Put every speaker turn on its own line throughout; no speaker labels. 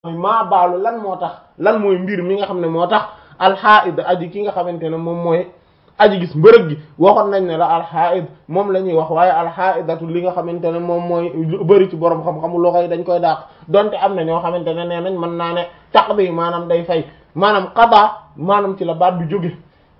mooy maa baalu lan moo tax lan mooy mbir mi nga xam ne moo tax alxaid aji ki nga xamante ne moom mooy aji gis mbërëg gi waxoon nañ ne la alxaid moom la ñuy wax waaye alxaidatu li nga xamante ne moom mooy lu bëri ci borom xam-xamu loxo yi dañ koy dàq donte am na ñoo xamante ne nee nañ mën naa ne taqdi maanaam day fay maanaam qada maanaam ci la baat bi jóge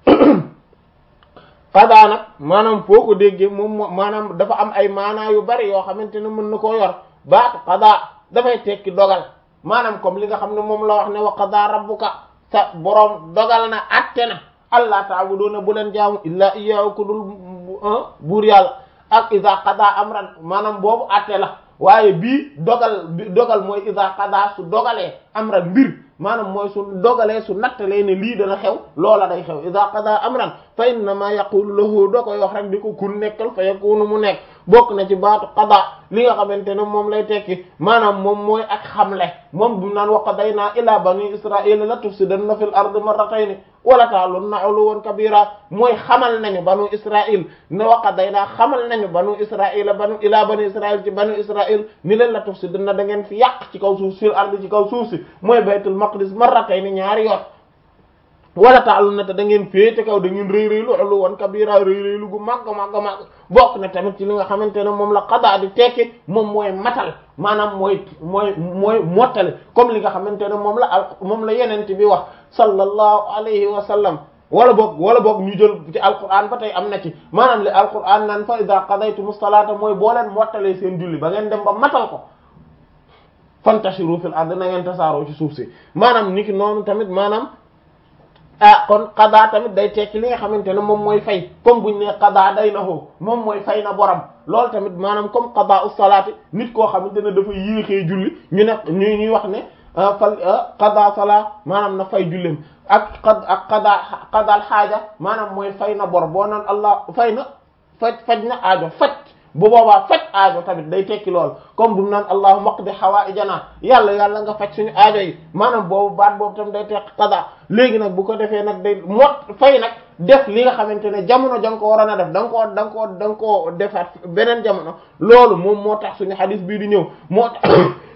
qada nag maanaam foo ko déggee moom maanaam dafa am ay maanaa yu bari yoo xamante ne mën na koo yor baatu qada dafay tekki dogal maanaam comme li nga xam ne moom la wax ne wa qada rabbuka sa boroom dogal na atte na allah ta'buduna bu leen jaamu illa iyyahu ku dul buur yàlla ak iza qada amran maanaam boobu atte la waaye bii dogal bi dogal mooy iza qada su dogalee amran mbir maanaam mooy su dogalee su nattalee ne lii dana xew loola day xew iza qada amran fa innama yaqulu lahu doo koy wax rek di ko kun nekkal fa yakunu mu nekk bokk na ci baatu qada li nga xamante ne moom lay tekki maanaam moom mooy ak xamle moom bu naan wa qadayna ila bani israila la tufsidanna fil ardi marratayn wala ta'lunna 'uluwan kabira mooy xamal nañu banu israil ne wa qadayna xamal nañu banu israila banu ila bani israil ci banu israil ni leen la tufsidanna da ngeen fi yàq ci kaw suuf fil ardi ci kaw suuf si mooy baytul maqdis marratayn ñaari yoon wala ta'lunna te da ngeen féete kaw da ngeen rëy rëylu 'uluwan kabira rëy rëylu gu màgg màgg màgg bokk na tamit ci li nga xamante ne moom la qada di tekki moom mooy matal maanaam mooy mooy mooy mottale comme li nga xamante ne moom la al moom la yenente bi wax sallallahu alayhi wa sallam wala boog wala boog ñu jël ci alquran ba tey am na ci maanaam li alquran naan fa idha qadaytumu salata mooy boo leen mottalee seen julli ba ngeen dem ba matal ko fantashiru fil ard na ngeen tasaaroo ci suuf si maanaam niki noonu tamit maanaam ah kon qada tamit day tekki li nga xamante ne moom mooy fay comme buñ ne qada day na hoo moom mooy fay na borom loolu tamit maanaam comme qada us salaati nit koo xamante ne dafa yéexee julli ñu ne ñu ñuy wax ne fal qada sala maanaam na fay julleem ak qad ak qada qadal xaaja maanaam mooy fay na bor boo naan allah fay na faj faj na aajo faj bu boobaa faj aajo tamit day tekki lool comme bu mu naan allahumma qdi hawaa'ijana yàlla yàlla nga faj suñu aajo yi maanaam boobu baat boobu tamit day tekki qada léegi nag bu ko defee nag day mot fay nag def li nga xamante ne jamono da nga ko waroon a def da nga koo da nga koo da nga koo defaat beneen jamono loolu moom moo tax suñu xadis bii di ñëw moo tax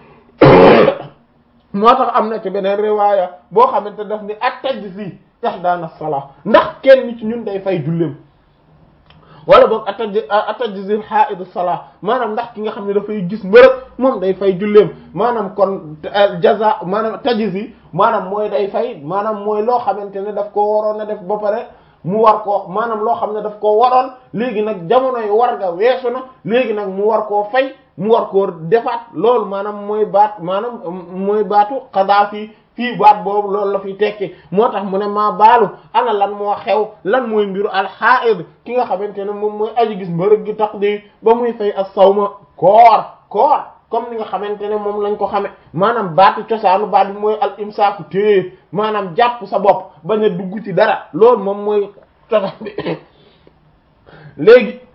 moo tax am na ci beneen riwaaya boo xamante daf ni at-tajzi ihdaana salaa ndax kenn ci ñun day fay julleem wala boog ataj atajzil haid salaa maanaam ndax ki nga xam ne dafay gis mbërëg moom day fay julleem maanaam kon jaza maanaam tajzi maanaam mooy day fay maanaam mooy loo xamante ne daf koo waroon a def ba pare mu war koo maanaam loo xam ne daf koo waroon léegi nag jamono yi war nga weesu na léegi nag mu war koo fay mu war koo defaat loolu maanaam mooy baat maanaam mooy baatu xadaa fii fii baat boobu loolu la fi tekki moo tax mu ne maa baalu ana lan moo xew lan mooy mbiru alxaid ki nga xamante ne moom mooy aji gis mbërëg gi tax di ba muy fay as-sawma koor koor comme ni nga xamante ne moom lañ ko xame maanaam baatu cosaanu baat bi mooy al imsaaku téye maanaam jàpp sa bopp bañ a dugg ci dara loolu moom mooy cosaan bi léegi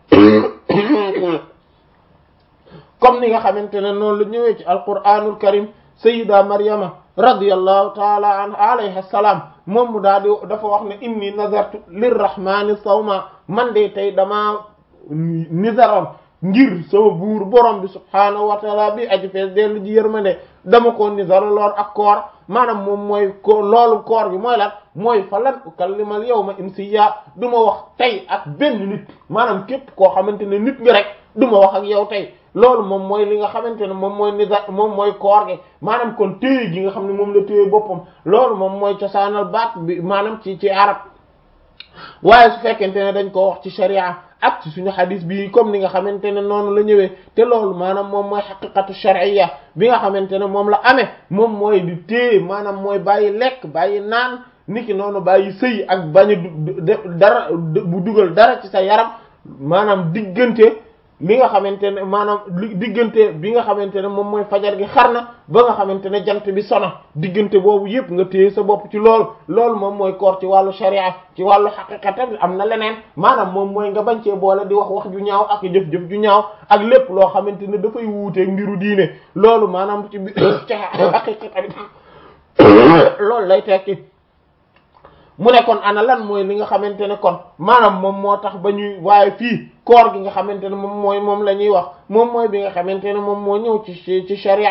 comme ni nga xamante ne noonu la ñëwee ci alquranul karim sayyida maryama radiyallahu taala an alayha salaam moom mu daal di dafa wax ne inni nazartu lirrahmani sawma man de tey damaa nizaroon ngir sama buur borom bi subhaanahu wa taala bi aji fees dellu ji yërmande dama ko nizaraloon ak koor maanaam moom mooy ko loolu koor gi mooy lan mooy fa lan ukallimal yawma insiya du ma wax tey ak benn nit maanaam képp koo xamante ne nit ñi rek du ma wax ak yow tey loolu moom mooy li nga xamante ne moom mooy nizar moom mooy koor gi maanaam kon téye gi nga xam ne moom la téye boppam loolu moom mooy cosaanal baat bi maanaam ci ci arab waaye su fekkente ne dañ ko wax ci sharia ak ci suñu xadis bi comme ni nga xamante ne noonu la ñëwee te loolu maanaam moom mooy xaqiqatu shar'iyya bi nga xamante ne moom la amee moom mooy di téye maanaam mooy bàyyi lekk bàyyi naan niki noonu bàyyi sëy ak bañ a dara bu dugal dara ci sa yaram maanaam diggante li nga xamante ne maanaam li diggante bi nga xamante ne moom mooy fajar gi xar na ba nga xamante ne jant bi sona diggante boobu yëpp nga téye sa bopp ci loolu loolu moom mooy koor ci wàllu sharia ci wàllu xaqiqa tamit am na leneen maanaam moom mooy nga bañ cee boole di wax wax ju ñaaw ak jëf-jëf ju ñaaw ak lépp loo xamante ne dafay wuuteeg mbiru diine loolu maanaam ci ci xaqiqa tamit loolu lay tekki mu ne kon ana lan mooy li nga xamante ne kon maanaam moom moo tax ba ñuy waaye fii koor gi nga xamante ne moom mooy moom la ñuy wax moom mooy bi nga xamante ne moom moo ñëw ci ci sharia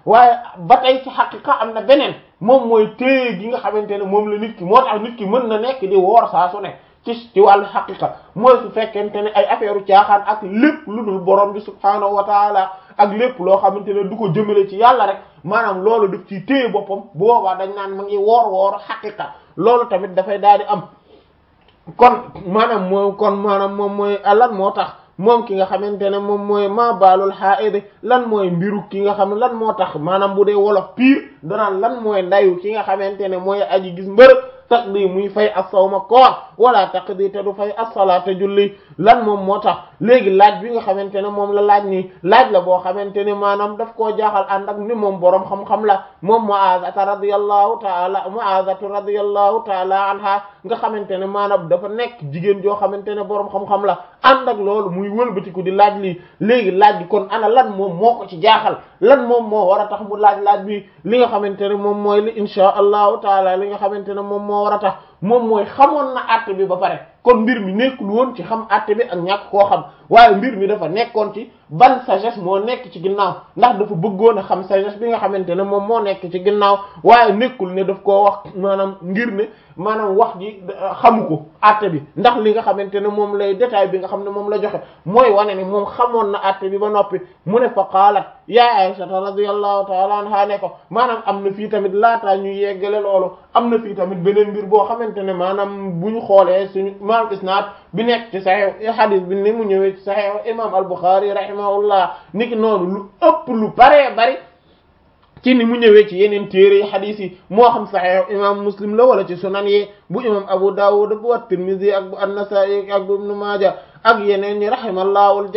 waaye ba tey ci xaqiqa am na beneen moom mooy téye gi nga xamante ne moom la nit ki moo tax nit ki mën na nekk di woor saa su ne ci ci wàllu xaqiqa mooy su fekkente ne ay affaire u caaxaan ak lépp lu dul borom bi subhaanahu wa taala ak lépp loo xamante ne du ko jëmale ci yàlla rek maanaam loolu daf ci téye boppam bu boobaa dañ naan ma ngi woor wooru xaqiqa loolu tamit dafay daal di am kon maanaam moom kon maanaam moom mooy lan moo tax moom ki nga xamante ne moom mooy ma baalul haid lan mooy mbiru ki nga xam ne lan moo tax maanaam bu dee wolof piir danaan lan mooy ndayu ki nga xamante ne mooy aji gis mbërëg taqdi muy fay as-sawma koor wala taqdi te du fay as-salaata julli lan moom moo tax léegi laaj bi nga xamante ne moom la laaj nii laaj la boo xamante ne maanaam daf koo jaaxal ànd ak ni moom boroom xam-xam la moom Mu'aazata radiyallahu ta'ala Mu'aazatu radiyallahu ta'ala anha nga xamante ne maanaam dafa nekk jigéen joo xamante ne boroom xam-xam la ànd ak loolu muy wëlbatiku di laaj lii léegi laaj bi kon ana lan moom moo ko ci jaaxal lan moom moo war a tax mu laaj laaj bi li nga xamante ne moom mooy li insha allahu taala li nga xamante ne moom moo war a tax moom mooy xamoon na àtte bi ba pare kon mbir mi nekkul woon ci xam àtte bi ak ñàkk koo xam waaye mbir mi dafa nekkoon ci ban sagesse moo nekk ci ginnaaw ndax dafa bëggoon a xam sagesse bi nga xamante ne moom moo nekk ci ginnaaw waaye nekkul ne daf koo wax maanaam ngir ne maanaam wax ji xamu ko àtte bi ndax li nga xamante ne moom lay détail bi nga xam ne moom la joxe mooy wane ne moom xamoon na àtte bi ba noppi mu ne fa qaalat ya Aisha radiyallahu ta'ala anha ne ko maanaam am na fii tamit laataa ñu yeggale loolu am na fii tamit beneen mbir boo xamante ne maanaam bu ñu xoolee suñu maanaam isnaad bi nekk ci sahih hadith bi ni mu ñëwee ci sahih imam al-Bukhari rahimahullah niki noonu lu ëpp lu baree bari ci ni mu ñëwee ci yeneen téere yi hadith yi moo xam sahih imam Muslim la wala ci sunan yi bu imam Abu Dawud bu at-Tirmidhi ak bu an-Nasa'i ak bu Ibn Majah ak yeneen ñi rahimallahu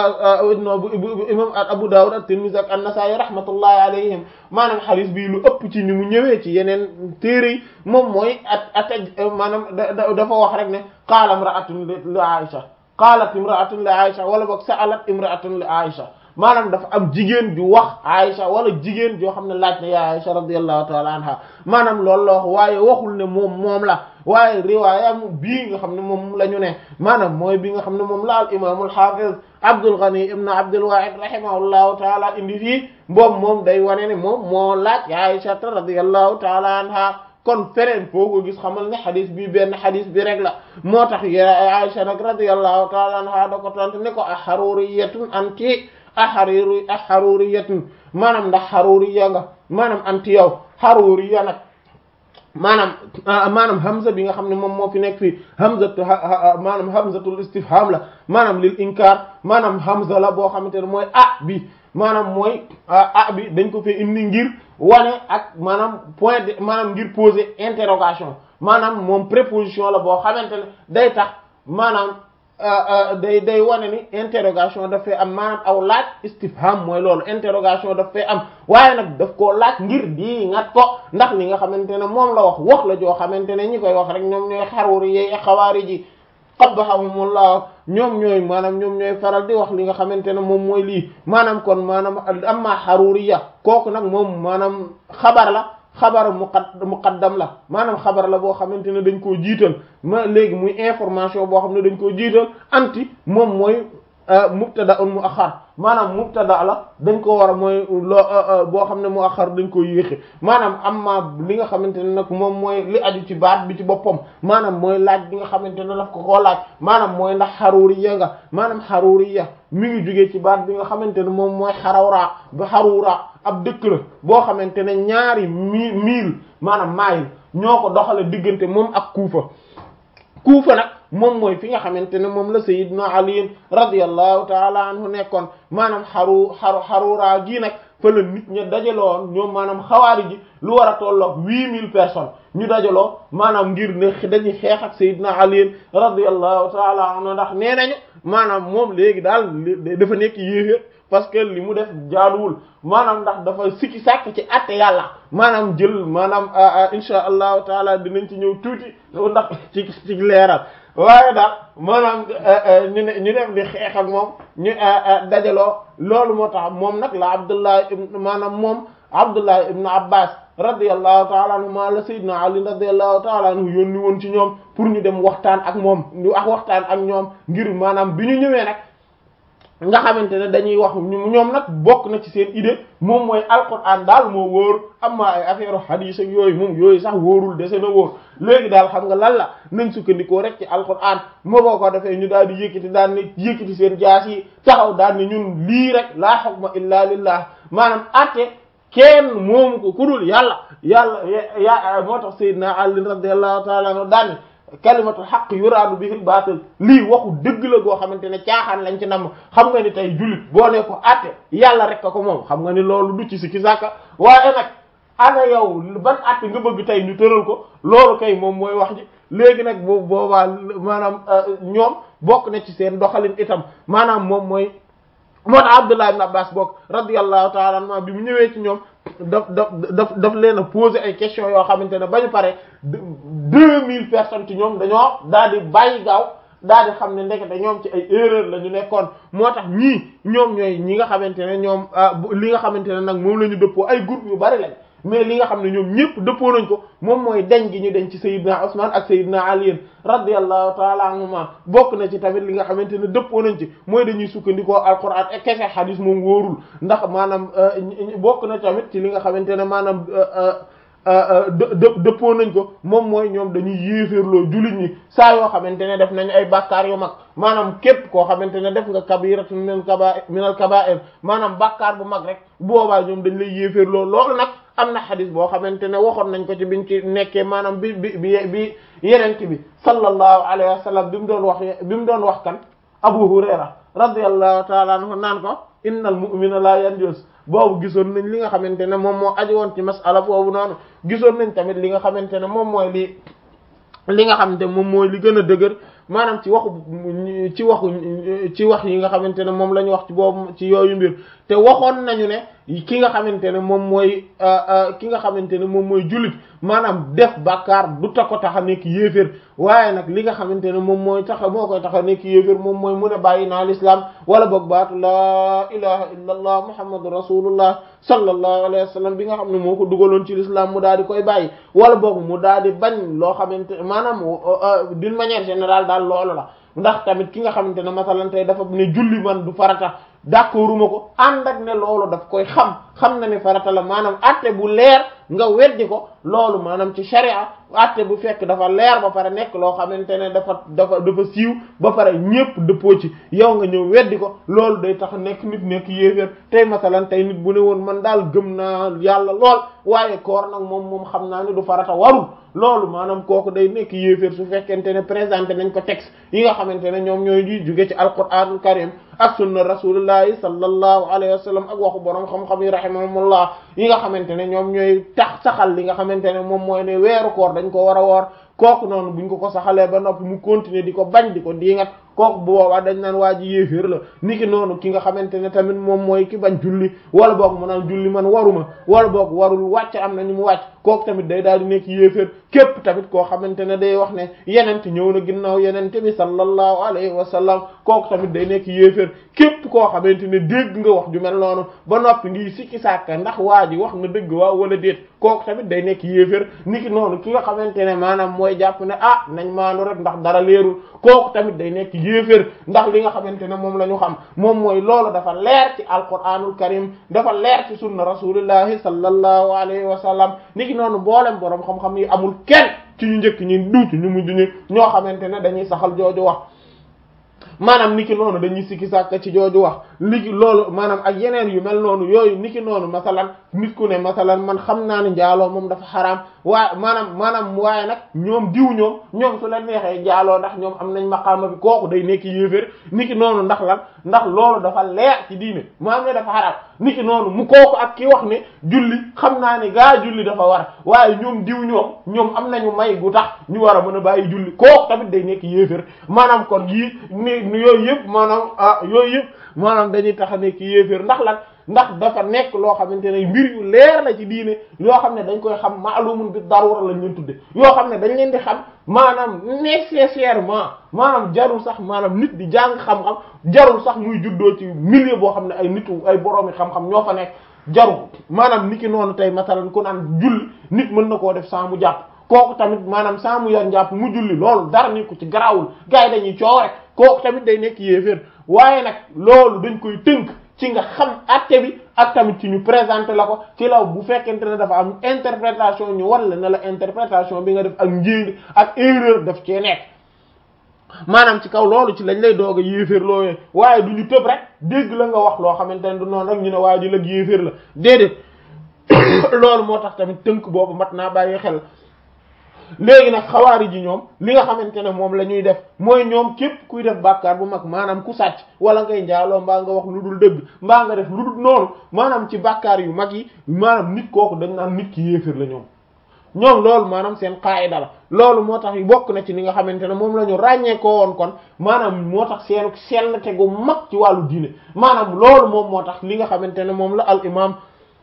bu imam Abu Dawud at-Tirmidhi ak an-Nasa'i rahmatullahi alayhim maanaam hadith bi lu ëpp ci ni mu ñëwee ci yeneen téere yi moom mooy at at maanaam dafa wax rek ne qaala imra'atun li Aisha qaalat imra'atun li Aisha wala boog sa'alat imra'atun li Aisha maanaam dafa am jigéen ju wax Aisha wala jigéen joo xam ne laaj na ya Aisha radiyallahu ta'ala anha maanaam loolu la wax waaye waxul ne moom moom la waaye riwaaya bii nga xam ne moom la ñu ne maanaam mooy bi nga xam ne moom la al imaamul hafiz Abdul Ghani ibn Abdul Wahid rahimahullahu ta'ala indi fii boobu moom day wane ne moom moo laaj ya Aisha radiyallahu ta'ala anha kon feneen foo ko gis xamal ne xadis bi benn xadis bi rek la moo tax ya Aisha nag radiyallahu ta'ala anha da ko tontu ne ko a haruriyatun anti a xariru a xaruriyatun maanaam ndax xaruriya nga maanaam anti yow xaruriya nag maanaam maanaam hamza bi nga xam ne moom moo fi nekk fii hamzatu maanaam hamzatul istifham la maanaam lil inkar maanaam hamza la boo xamante ne mooy ah bi maanaam mooy ah bi dañ ko fee indi ngir wane ak maanaam point de maanaam ngir poser interrogation maanaam moom préposition la boo xamante ne day tax maanaam day day wane ni interrogation daf fee am maanaam aw laaj istifham mooy loolu interrogation daf fee am waaye nag daf koo laaj ngir di ngat ko ndax li nga xamante ne moom la wax wax la joo xamante ne ñi koy wax rek ñoom ñooy xaruri yeey xawaari ji qabbahumullah ñoom ñooy maanaam ñoom ñooy faral di wax li nga xamante ne moom mooy lii maanaam kon maanaam amma xaruriya kooku nag moom maanaam xabar la xabar muqaddam la maanaam xabar la boo xamante ne dañ koo jiital ma léegi muy information boo xam ne dañ koo jiital anti moom mooy mubtada un muaxar maanaam mubtada la dañ ko war a mooy loo boo xam ne muaxar dañ ko yéexe maanaam amma li nga xamante ne nag moom mooy li aju ci baat bi ci boppam maanaam mooy laaj bi nga xamante ne daf ko koo laaj maanaam mooy ndax xaruriya nga maanaam xaruriya mi ngi jógee ci baat bi nga xamante ne moom mooy xarawra ba xarura ab dëkk la boo xamante ne ñaari mi mille maanaam maayil ñoo ko doxale diggante moom ak kuufa kuufa nag moom mooy fi nga xamante ne moom la sayyidna ali radiyallahu taala anhu nekkoon maanaam xaru xaru xaruraa gii nag fa la nit ña dajaloo ñoom maanaam xawaari ji lu war a tolloog huit mille personnes ñu dajaloo maanaam ngir ne dañuy xeex ak sayyidna ali radiyallahu taala anhu ndax nee nañu maanaam moom léegi daal dafa nekk yéeféer parce que li mu def jaaduwul maanaam ndax dafa sikki sàkk ci atte yàlla maanaam jël maanaam insha allahu taala dinañ ci ñëw tuuti ndax ci ci leeral waaye daal maanaam ñu ne ñu def di xeex ak moom ñu dajaloo loolu moo tax moom nag la abdullah ibn maanaam moom abdullah ibn abbas radiyallahu taala anhu ma la sayyidina ali radiyallahu taala anhu yónni woon ci ñoom pour ñu dem waxtaan ak moom ñu ak waxtaan ak ñoom ngir maanaam bi ñu ñëwee nag nga xamante ne dañuy wax ñoom nag bokk na ci seen idée moom mooy alquran daal moo wóor amma ay affaire hadith ak yooyu moom yooyu sax wóorul dese na wóor léegi daal xam nga lan la nañ sukkandikoo rek ci alquran moo boo ko defee ñu daal di yëkkati daan ne yëkkati seen jaas yi taxaw daal ne ñun lii rek laa hukma illa lillah maanaam atte kenn moomu ko kudul yàlla yàlla ya moo tax sayyidina Ali radiyallahu ta'ala anhu daan kalimatul haqq yuraadu bihil baatil lii waxu dëgg la goo xamante ne caaxaan lañ ci nam xam nga ni tey jullit boo ne ko àtte yàlla rek ko moom xam nga ni loolu du ci sikki sàkka waaye nag ana yow ban àtte nga bëgg tey ñu tëral ko loolu kay moom mooy wax ji léegi nag boobu boobaa maanaam ñoom bokk na ci seen doxalin itam maanaam moom mooy moo tax Abdullah ibn Abbas bokk radiyallahu ta'ala anhu bi mu ñëwee ci ñoom daf daf daf daf leen a poser ay questions yoo xamante ne ba ñu pare deux mille personnes ci ñoom dañoo daal di bàyyi gaaw daal di xam ne ndekete ñoom ci ay erreur la ñu nekkoon moo tax ñii ñoom ñooy ñi nga xamante ne ñoom li nga xamante ne nag moom la ñu dëppoo ay groupe yu bari lañ mais li nga xam ne ñoom ñëpp dëppoo nañ ko moom mooy deñ gi ñu deñ ci Sayyidina Usman ak Sayyidina Ali radiyallahu ta'ala anhuma bokk na ci tamit li nga xamante ne dëppoo nañ ci mooy dañuy sukkandikoo alquran ak kese hadis moom wóorul ndax maanaam bokk na tamit ci li nga xamante ne maanaam dë dëppoo nañ ko moom mooy ñoom dañuy yéeféerloo jullit ñi saa yoo xamante ne def nañu ay bàkkaar yu mag maanaam képp koo xamante ne def nga kabiratun min kaba'ir min al kaba'ir maanaam bàkkaar bu mag rek boobaa ñoom dañ lay yéeféerloo loolu nag am na xadis boo xamante ne waxoon nañ ko ci biñ ci nekkee maanaam bi bi bi bi yeneen bi sallallahu alayhi wa sallam bi mu doon wax bi mu doon wax kan Abu Hurayra radiyallahu ta'ala anhu naan ko innal mu'mina la yanjus boobu gisoon nañ li nga xamante ne moom moo aju woon ci masala boobu noonu gisoon nañ tamit li nga xamante ne moom mooy li li nga xamante moom mooy li gën a dëgër maanaam ci waxu ci waxu ci wax yi nga xamante ne moom la ñu wax ci boobu ci yooyu mbir te waxoon nañu ne ki nga xamante ne moom mooy ki nga xamante ne moom mooy jullit maanaam def bàkkaar du ta ko tax a nekk yéeféer waaye nag li nga xamante ne moom mooy tax moo koy tax a nekk yéeféer moom mooy mu ne bàyyi naa l'islam wala boog baatu laa ilaha illa allah muhammadu rasulullah sallallahu alayhi wa sallam bi nga xam ne moo ko dugaloon ci l'islam mu daal di koy bàyyi wala boog mu daal di bañ loo xamante maanaam d'une manière générale daal loolu la ndax tamit ki nga xamante ne masalan tey dafa ne julli man du farata d'accorduma ko ànd ak ne loolu daf koy xam xam na ne farata la maanaam atte bu leer nga weddi ko loolu maanaam ci sharia atte bu fekk dafa leer ba pare nekk loo xamante ne dafa dafa dafa siiw ba pare ñépp dëppoo ci yow nga ñëw weddi ko loolu day tax nekk nit nekk yéeféer tey masalan tey nit bu ne woon man daal gëm naa yàlla lool waaye koor nag moom moom xam naa ne du farata warul loolu maanaam kooku day nekk yéeféer su fekkente ne présenté nañ ko texte yi nga xamante ne ñoom ñooy di jóge ci alquranul karim ak sunna rasulullahi sallallahu alayhi wa sallam ak waxu borom xam-xam yi rahimahumullah yi nga xamante ne ñoom ñooy tax saxal li nga xamante ne moom mooy ne weeru koor dañ ko war a woor kooku noonu buñ ko ko saxalee ba noppi mu continuer di ko bañ di ko diingat kooku bu boobaa dañ naan waa ji yéeféer la niki noonu ki nga xamante ne tamit moom mooy ki bañ julli wala boog mu naan julli man waruma wala boog warul wàcc am na ñu mu wàcc kooku tamit day daal di nekk yéeféer képp tamit koo xamante ne day wax ne yenente ñëw na ginnaaw yenente bi sallallahu alayhi wa sallam kooku tamit day nekk yéeféer képp koo xamante ne dégg nga wax ju mel noonu ba noppi ngi sikki sàkka ndax waa ji wax na dëgg waaw wala déet kooku tamit day nekk yéeféer niki noonu ki nga xamante ne maanaam mooy jàpp ne ah nañ maanu rek ndax dara leerul kooku tamit day nekk yéeféer ndax li nga xamante ne moom la ñu xam moom mooy loolu dafa leer ci alquranul karim dafa leer ci sunna rasulillahi sallallahu alayhi wa sallam niki noonu boolem borom xam-xam yi amul kenn ci ñu njëkk ñi duutu ñu mujj ñi ñoo xamante ne dañuy saxal jooju wax maanaam niki noonu dañuy sikki sàkk ci jooju wax ligi loolu maanaam ak yeneen yu mel noonu yooyu niki noonu masalan nit ku ne masalan man xam naa ne njaaloo moom dafa xaraam waaye maanaam maanaam waaye nag ñoom diw ñoom ñoom su la neexee njaaloo ndax ñoom am nañ maqaama bi kooku day nekk yéeféer niki noonu ndax lan ndax loolu dafa leer ci diine maanaam ne dafa xaraam niki noonu mu kooku ak ki wax ne julli xam naa ne gaa julli dafa war waaye ñoom diw ñoom ñoom am nañu may gu tax ñu war a mën a bàyyi julli kooku tamit day nekk yéeféer maanaam kon yii ni yooyu yëpp maanaam ah yooyu yëpp maanaam dañuy tax a nekk yéeféer ndax lan ndax dafa nekk loo xamante ne mbir yu leer la ci diine yoo xam ne dañ koy xam maalumun bi darura lañ leen tudde yoo xam ne dañ leen di xam maanaam nécessairement maanaam jarul sax maanaam nit di jàng xam-xam jarul sax muy juddoo ci milieu boo xam ne ay nitu ay boroomi xam-xam ñoo fa nekk jarul maanaam niki noonu tey masalan ku naan julli nit mën na koo def sans mu jàpp kooku tamit maanaam saa mu yor njàpp mu julli loolu dara nekku ci garaawul gars yi dañuy coow rek kooku tamit day nekk yéeféer waaye nag loolu dañ koy tënk ci nga xam atte bi ak tamit ci ñu présenter la ko ci law bu fekkente ne dafa am interprétation ñu war la ne la interprétation bi nga def ak njéng ak erreur daf cee nekk maanaam ci kaw loolu ci lañ lay doog a yéeféer looyee waaye du ñu tëb rek dégg la nga wax loo xamante ne du noonu rek ñu ne waaye ji lag yéeféer la déedéet loolu moo tax tamit tënk boobu mat naa bàyyi xel léegi nag xawaari ji ñoom li nga xamante ne moom la ñuy def mooy ñoom képp kuy def bàkkaar bu mag maanaam ku sàcc wala ngay njaaloo mbaa nga wax lu dul dëgg mbaa nga def lu dul noonu maanaam ci bàkkaar yu mag yi maanaam nit kooku dañ naan nit ki yéeféer la ñoom ñoom loolu maanaam seen qaayida la loolu moo tax bokk na ci li nga xamante ne moom la ñu ràññee ko woon kon maanaam moo tax seen sell te gu mag ci wàllu diine maanaam loolu moom moo tax li nga xamante ne moom la al imam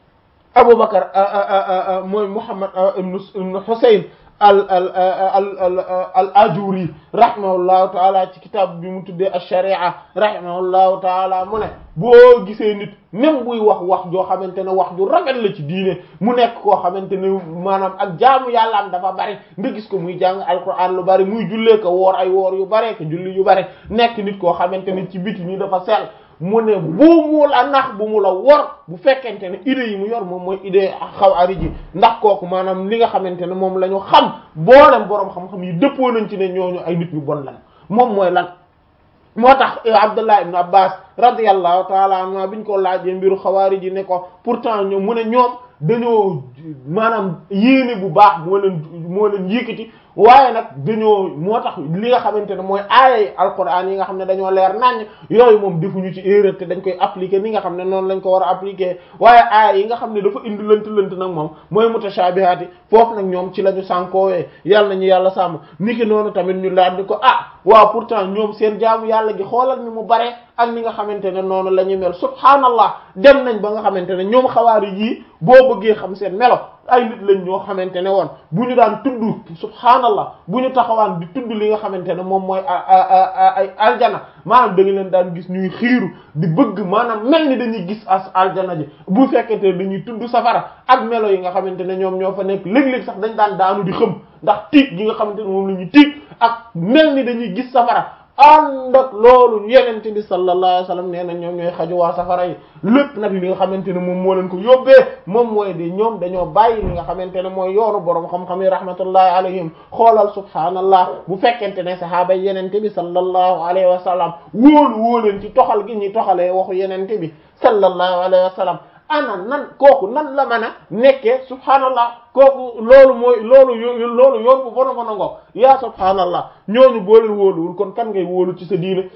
Aboubacar mooy Muhammad ibn Husayn al al al al ajuri rahimahullahu taala ci kitaab bi mu tuddee ash-sharia rahimahullahu taala mu ne boo gisee nit même buy wax wax joo xamante ne wax ju rafet la ci diine mu nekk koo xamante ne maanaam ak jaamu yàlla am dafa bari nga gis ko muy jàng alquran lu bari muy jullee ko woor ay woor yu bare ko julli yu bari nekk nit koo xamante ne ci biti ni dafa sell mu ne bu mu la nax bu mu la wor bu fekkente ne idée yi mu yor moom mooy idée xaw ari ji ndax kooku maanaam li nga xamante ne moom la ñu xam boolem boroom xam-xam yi dëppoo nañ ci ne ñooñu ay nit ñu bon lan moom mooy lan moo tax Abdullah ibn Abbas radiyallahu taala anhu biñ ko laajee mbiru xawaari ji ne ko pourtant ñoom mu ne ñoom dañoo maanaam yéene bu baax moo leen moo leen yëkkati waaye nag dañoo moo tax li nga xamante ne mooy aayay alquran yi nga xam ne dañoo leer naññ yooyu moom defuñu ci erreur te dañ koy appliquer ni nga xam ne noonu lañ ko war a appliquer waaye aaya yi nga xam ne dafa indi lënt lënt nag moom mooy mutashabihaati foofu nag ñoom ci la ñu sànkoowee yàlla nañu yàlla sàmm niki noonu tamit ñu laaj di ko ah waaw pourtant ñoom seen jaamu yàlla gi xoolal ni mu bare ak ni nga xamante ne noonu la ñu mel subhaanallah dem nañ ba nga xamante ne ñoom xawaari yii boo bëggee xam seen melo ay nit lañ ñoo xamante ne woon bu ñu daan tudd subhaanallah bu ñu taxawaan di tudd li nga xamante ne moom mooy ay aljana maanaam da nga leen daan gis ñuy xiiru di bëgg maanaam mel ni dañuy gis as aljana ji bu fekkente ne dañuy tudd safara ak melo yi nga xamante ne ñoom ñoo fa nekk léeg-léeg sax dañ daan daanu di xëm ndax tiit gi nga xamante ne moom la ñuy tiit ak mel ni dañuy gis safara ànd ak loolu yenente bi sallallahu alayhi wasallam nee na ñoom ñooy xaju waa safara yi lépp nag li nga xamante ne moom moo leen ko yóbbee moom mooy di ñoom dañoo bàyyi li nga xamante ne mooy yoonu boroom xam-xam yi rahmatullahi alayhim xoolal subhaanallah bu fekkente ne sahaaba yenente bi sallallahu alayhi wa sallam wóolu wóoleen ci toxal gi ñuy toxalee waxu yenente bi sallallahu alayhi wa sallam ana nan kooku nan la mën a nekkee subhaanallah kooku loolu mooy loolu loolu yoon bu bono bono ngo yaa subhaanallah ñooñu boo leen wóoluwul kon kan ngay wóolu ci sa diine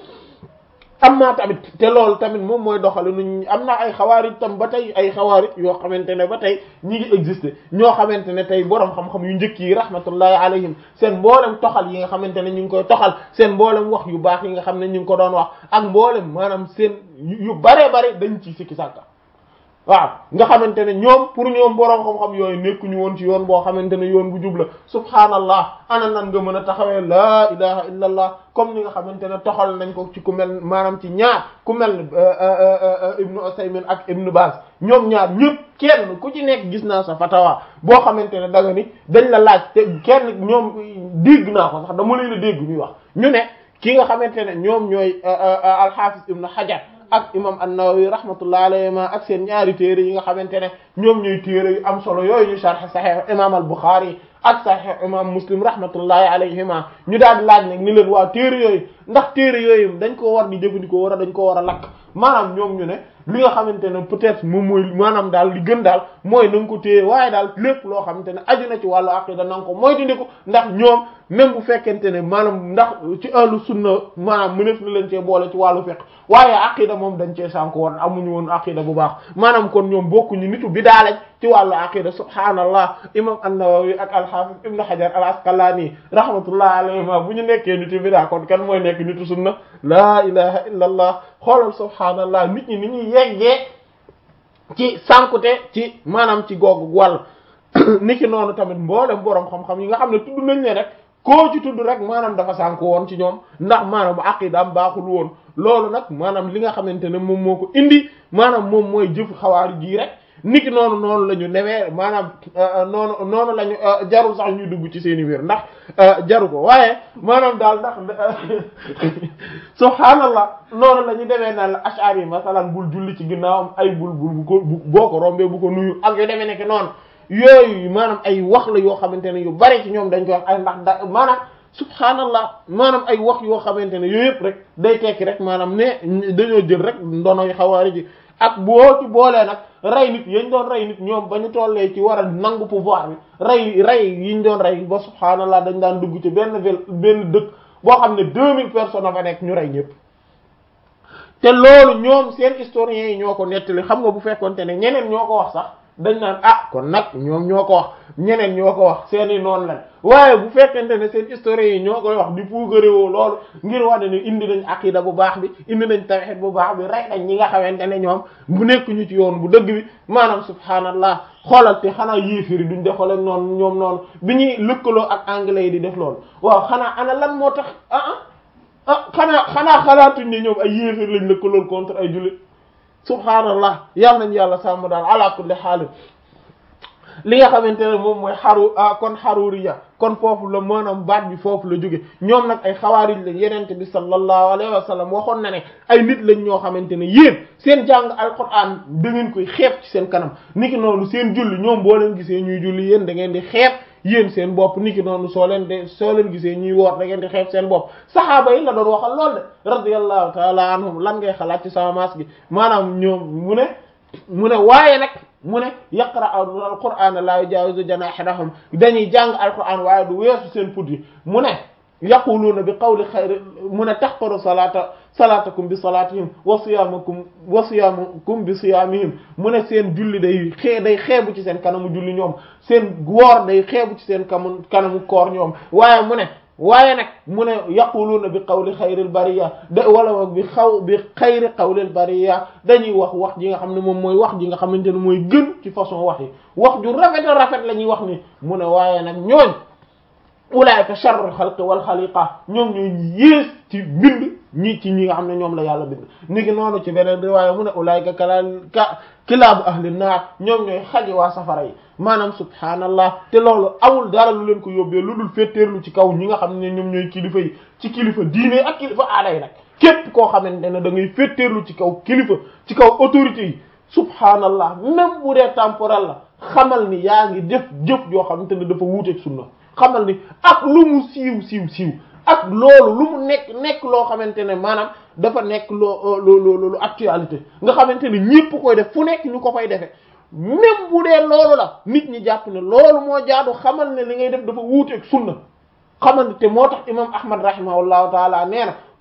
am naa tamit te loolu tamit moom mooy doxale nu am naa ay xawaarij tam ba tey ay xawaarij yoo xamante ne ba tey ñi ngi exister ñoo xamante ne tey boroom xam-xam yu njëkk yi rahmatullahi alayhim seen mboolem toxal yi nga xamante ne ñu ngi koy toxal seen mboolem wax yu baax yi nga xam ne ñu ngi ko doon wax ak mboolem maanaam seen yu bare bare dañ ci sikki sàkka waaw nga xamante ne ñoom pour ñoom boroom xam-xam yooyu nekkuñu woon ci yoon boo xamante ne yoon bu jubla subhaanallah ana nan nga mën a taxawee laa ilaha illa allah comme ni nga xamante ne toxal nañ ko ci ku mel maanaam ci ñaar ku mel ibnu Usaymin ak ibnu Baz ñoom ñaar ñëpp kenn ku ci nekk gis naa sa fatawa boo xamante ne danga ni dañ la laaj te kenn ñoom dégg naa ko sax dama leen a dégg ñuy wax ñu ne ki nga xamante ne ñoom ñooy al-Hafiz ibnu Hajar ak imam an-Nawawi rahmatullah alayhima ak seen ñaari téere yi nga xamante ne ñoom ñooy téere yu am solo yooyu ñu sharh sahih imam al-Bukhari ak sahih imam Muslim rahmatullahi alayhima ñu daal di laaj nag ni leen waa téere yooyu ndax téere yooyu dañ ko war di jëfandikoo war a dañ ko war a lakk maanaam ñoom ñu ne li nga xamante ne peut-être moom mooy maanaam daal li gën daal mooy na nga ko téye waaye daal lépp loo xamante ne aju na ci wàllu aqida na nga ko moytandiku ndax ñoom même bu fekkente ne maanaam ndax ci ahlu sunna maanaam mëneef na leen cee boole ci wàllu fiqh waaye aqida moom dañ cee sànk woon amuñu woon aqida bu baax maanaam kon ñoom bokkuñu nitu bidaa lañ ci wàllu aqida subhaanallah imam an-Nawawi ak al-Hafiz ibn Hajar al-Asqalani rahmatullah alayhima bu ñu nekkee nitu bidaa kon kan mooy nekk nitu sunna laa ilaha illa allah xoolal subhaanallah nit ñi ni ñuy yeggee ci sànkute ci maanaam ci googu wàll niki noonu tamit mboolem boroom xam-xam yi nga xam ne tudd nañ ne rek koo ci tudd rek maanaam dafa sànk woon ci ñoom ndax maanaam aqidaam baaxul woon loolu nag maanaam li nga xamante ne moom moo ko indi maanaam moom mooy jëf xawaari jii rek niki noonu noonu la ñu newee maanaam noonu noonu la ñu jarul sax ñuy dugg ci seen i wér ndax jaru ko waaye maanaam daal ndax subhaanallah noonu la ñu demee naan la ashari yi masalan bul julli ci ginnaawam ay bul bul bu ko boo ko rombee bu ko nuyu ak yu demee nekk noonu yooyu maanaam ay wax la yoo xamante ne yu bari ci ñoom dañ koy wax ay ndax da maanaam subhaanallah maanaam ay wax yoo xamante ne yooyu yëpp rek day tekki rek maanaam ne dañoo jël rek ndonoy xawaari ji ak boo ci boolee nag rey nit yañ doon rey nit ñoom ba ñu tollee ci war a nangu pouvoir bi rey rey yiñ doon rey ba subhaanallah dañ daan dugg ci benn ville benn dëkk boo xam ne deux mille personnes a fa nekk ñu rey ñëpp te loolu ñoom seen historiens yi ñoo ko nettali xam nga bu fekkonte ne ñeneen ñoo ko wax sax dañ naan ah kon nag ñoom ñoo ko wax ñeneen ñoo ko wax seeni noonu lañ waaye bu fekkente ne seen historiens yi ñoo koy wax di puugarewoo loolu ngir wane ne indi nañ aqida bu baax bi indi nañ tawhid bu baax bi rey nañ ñi nga xamante ne ñoom bu nekk ñu ci yoon bu dëgg bi maanaam subhaanallah xoolal te xanaa yéefiri duñ def xoolal noonu ñoom noonu bi ñuy lëkkaloo ak anglais yi di def loolu waaw xanaa ana lan moo tax ah ah ah xanaa xanaa xalaatuñ ne ñoom ay yéefir lañ lëkkalool contre ay jullit subhaanallah yal nañ yàlla sàmm daal ala kulli xaal li nga xamante ne moom mooy xaru kon xaruriya kon foofu la maanaam baat bi foofu la jóge ñoom nag ay xawaarij lañ yenente bi sallallahu alayhi wa sallam waxoon na ne ay nit lañ ñoo xamante ne yéen seen jàng alquran da ngeen koy xeeb ci seen kanam niki noonu seen julli ñoom boo leen gisee ñuy julli yéen da ngeen di xeeb yéen seen bopp niki noonu soo leen de soo leen gisee ñuy woor da ngeen di xeeb seen bopp saxaaba yi la doon waxal lool de radiyallahu taala anhum lan ngay xalaat ci sama maas gi maanaam ñoom mu ne mu ne waaye nag mu ne yaqra alqur'ana la yujawizu janahirahum dañuy jàng alqur'an waaye du weesu seen put yi mu ne yaquluuna bi qawli xayri mu ne taxqaru salata salatakum bi salatihim wa siyamakum wa siyamukum bi siyamihim mu ne seen julli day xee day xeebu ci seen kanamu julli ñoom seen woor day xeebu ci seen kamu kanamu koor ñoom waaye mu ne waaye nag mu ne yaquluuna bi qawli xayril bariya da wala bi xaw bi xayri qawlil bariya dañuy wax wax ji nga xam ne moom mooy wax ji nga xamante ne mooy gën ci façon wax yi wax ju rafet a rafet la ñuy wax ni mu ne waaye nag ñooñ ulaayka sharrul xalqi wal xaliqa ñoom ñooy yées ci bind ñi ci ñi nga xam ne ñoom la yàlla bind ni ngi noonu ci beneen riwaaya mu ne ulaayka kalal ka kilaabu ahli naar ñoom ñooy xaji waa safara yi maanaam subhaanallah te loolu amul dara lu leen ko yóbbee lu dul féeteerlu ci kaw ñi nga xam ne ñoom ñooy kilifa yi ci kilifa diine ak kilifa aada yi nag képp koo xamante ne da ngay féeteerlu ci kaw kilifa ci kaw autorité yi subhaanallah même bu dee temporel la xamal ni yaa ngi def jëf joo xamante ne dafa wuuteeg sunna xamal ni ak lu mu siiw siiw siiw ak loolu lu mu nekk nekk loo xamante ne maanaam dafa nekk loo loo lu actualité nga xamante ne ñépp koy def fu nekk ñu ko fay defee même bu dee loolu la nit ñi jàpp ne loolu moo jaadu xamal ne li ngay def dafa wuuteeg sunna xamal ne te moo tax imam ahmad rahimahullahu taala nee na